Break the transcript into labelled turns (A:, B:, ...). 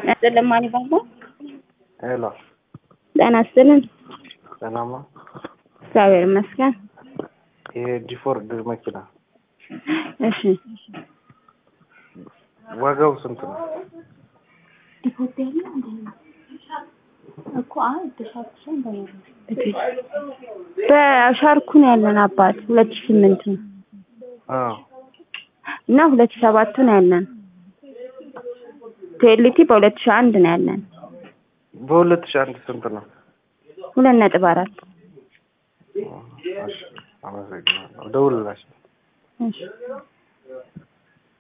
A: ያስጥልን ማን ይባላል?
B: ሄሎ
A: ጤና ይስጥልን።
B: ሰላም ነው።
A: እግዚአብሔር ይመስገን።
B: ይሄ ዲፎርድ መኪና
A: እሺ
B: ዋጋው ስንት ነው?
A: በሻርኩ ነው ያለን አባት ሁለት ሺህ ስምንት ነው
B: አዎ
A: እና ሁለት ሺህ ሰባት ነው ያለን። ቴልቲ በሁለት ሺህ አንድ ነው ያለን
B: በሁለት ሺህ አንድ ስንት ነው?
A: ሁለት ነጥብ አራት
B: እሺ አመሰግናለሁ። ደውልላቸው።
A: እሺ